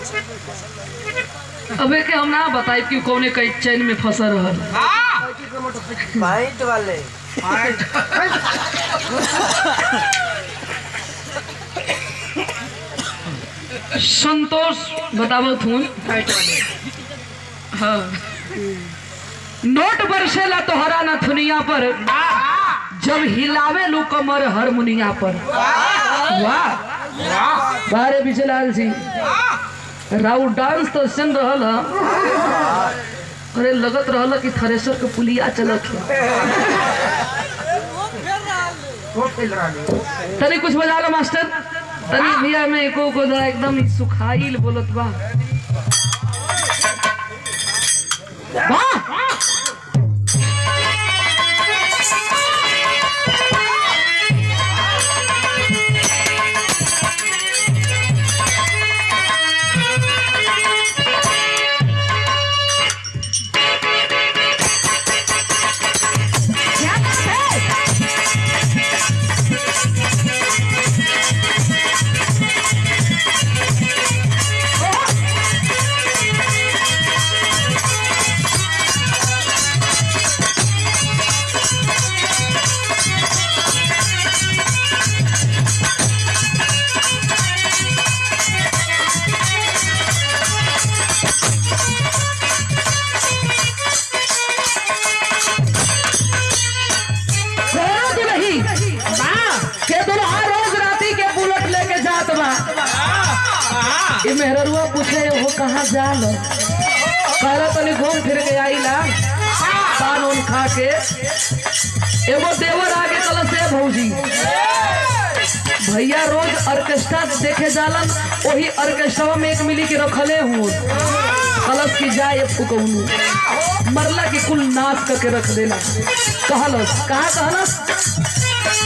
अबे के हम ना बताई कि कौने कई चैन में फंसल रहल पाइंट वाले संतोष बतावत हूँ हाँ नोट बरसेला तोहरा न थुनिया पर जब हिलावे लो कमर हारमोनिया पर वाह बारे बिजलाल सिंह राउ डांस तो सुन रहल ह। अरे लगत रहल कि थ्रेसर के पुलिया चलत है तनी कुछ बजा लो मास्टर तनी भैया में एको को जरा एकदम ही सुखाइल बोलत बा वाह सोना दुलही के दुल्हा रोज राती के बुलेट लेके जात बा ई मेहररुआ पूछे वो कहाँ जाल कहला तनी घूम फिर के आईला पान उन खा के एगो देवर आगे कल से भौजी भैया रोज ऑर्केस्ट्रा देखे जालन वही ऑर्केस्ट्रा में एक मिली के रखले हूँ कलश की जाए फुकौनू मरला की कुल नाच करके रख देला कहलस कहा कहलस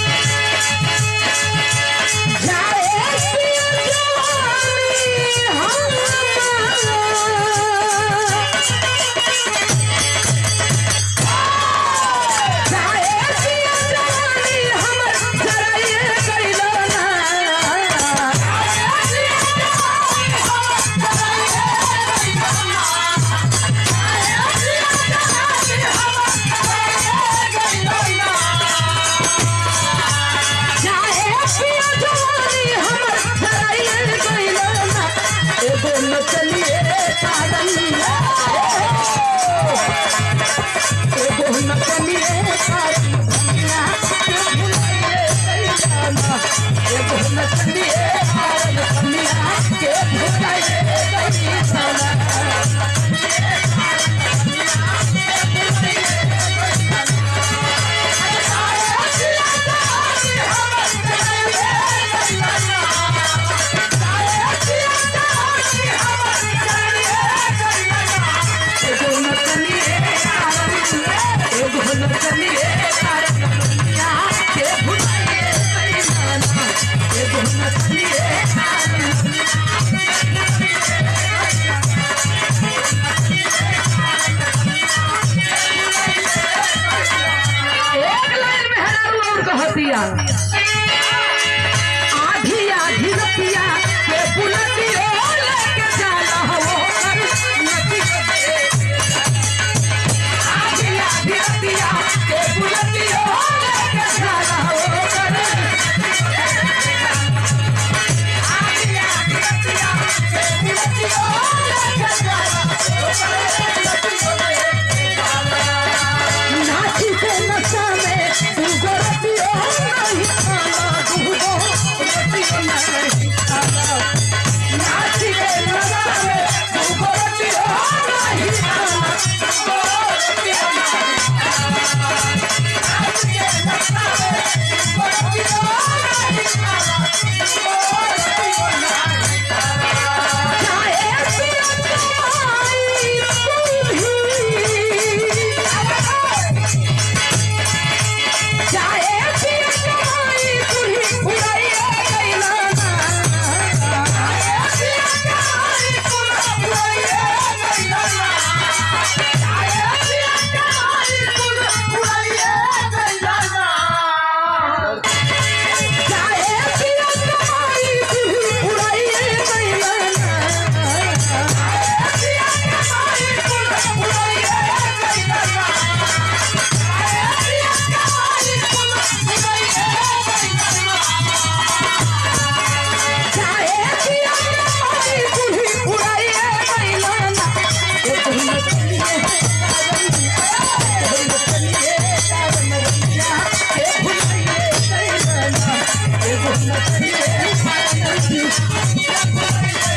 हम नचैले मारे नइखे